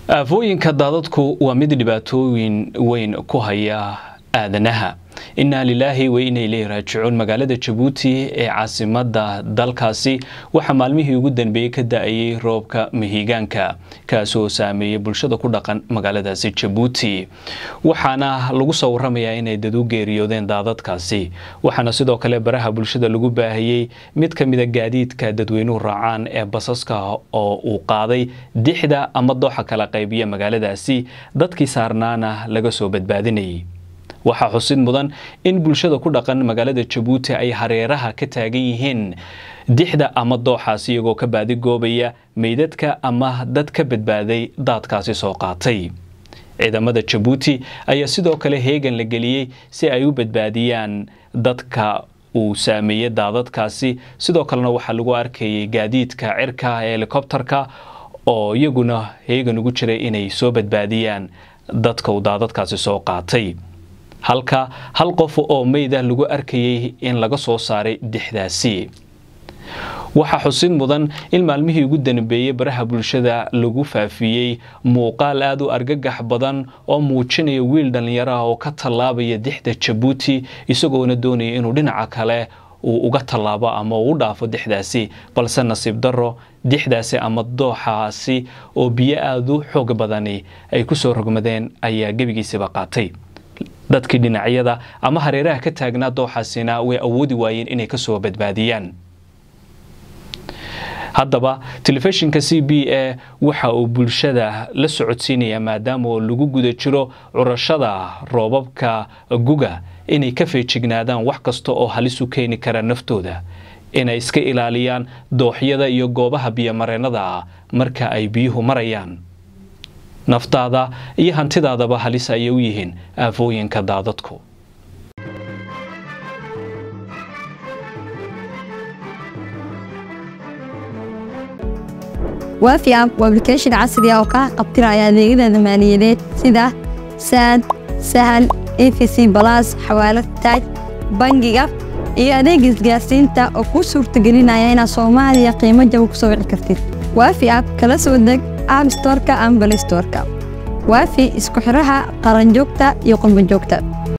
aafooyinka daadadku waa mid dhibaatooyin weyn ku haya aadanaha innaa lilaahi wa inay ileyhi raajicuun magaalada jabuuti ee caasimada dalkaasi waxaa maalmihii ugu danbeeyey ka da-ayay roobka mahiigaanka kaasoo saameeyey bulshada ku dhaqan magaaladaasi jabuuti waxaana lagu soo waramayaa inay dad u geeriyoodeen daadadkaasi waxaana sidoo kale baraha bulshada lagu baahiyey mid ka mida gaadiidka dadweynuhu raacaan ee basaska oo uu qaaday dixda ama dooxa kala qaybiya magaaladaasi dadkii saarnaana laga soo badbaadinayay waxaa xusid mudan in bulshada ku dhaqan magaalada jabuuti ay hareeraha ka taagan yihiin dixda ama dooxaas iyagoo ka baadigoobaya meydadka ama dad ka badbaaday daadkaasi soo qaatay ciidamada jabuuti ayaa sidoo kale heegan la geliyey si ay u badbaadiyaan dadka uu saameeyey daadadkaasi sidoo kalena waxaa lagu arkayay gaadiidka cirka ee helikobterka oo iyaguna heegan ugu jiray inay soo badbaadiyaan dadka uu daadadkaasi soo qaatay halka hal qof oo meyda lagu arkayay in laga soo saaray dixdaasi waxaa xusid mudan in maalmihii ugu danbeeyey baraha bulshada lagu faafiyey muuqaal aada u argagax badan oo muujinaya wiil dhallinyaro ah oo ka tallaabaya dixda jabuuti isagoona doonaya inuu dhinaca kale uu uga tallaabo ama uu u dhaafo dixdaasi balse nasiib darro dixdaasi ama dooxaasi oo biyo aada u xoog badani ay ku soo rogmadeen ayaa gebigiisiba qaatay dadkii dhinacyada ama hareeraha ka taagnaa dooxaasina way awoodi waayeen inay ka soo badbaadiyaan haddaba telefishinka c b a waxa uu bulshada la socodsiinayaa maadaama oo lagu guda jiro curashada roobabka guga inay ka feejignaadaan wax kasta oo halis u keeni kara naftooda inay iska ilaaliyaan dooxyada iyo goobaha biyomareennada marka ay biyuhu marayaan naftaada iyo hantidaadaba halis ayay u yihiin aafooyinka daadadku waafi app waa application casri ah oo kaa qabtiraya adeegyada maaliyadeed sida saad sahal efc balas xawaalad taaj bangiga iyo adeega isgaarsiinta oo kuu suurtagelinaya inaad soomaaliya qiimo jaba ku soo wici kartid waafi app kala soo deg app storka ama balay storka waafi isku xiraha qaranjoogta iyo qurbanjoogta